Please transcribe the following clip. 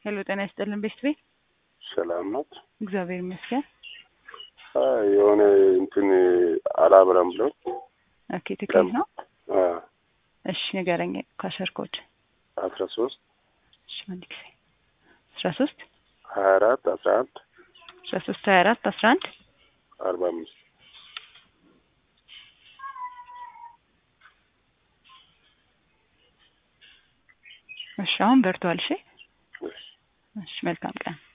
ሄሎ ጤና ይስጥልን ቤስት ቤት ሰላም ናት። እግዚአብሔር ይመስገን። አይ የሆነ እንትን አላብራም ብሎ ኦኬ ትክክል ነው። አ እሺ ንገረኝ ካሸር ኮድ አስራ ሶስት እሺ አንድ ጊዜ አስራ ሶስት ሀያ አራት አስራ አንድ አስራ ሶስት ሀያ አራት አስራ አንድ አርባ አምስት እሺ አሁን በርቷል። እሺ እሺ መልካም ቀን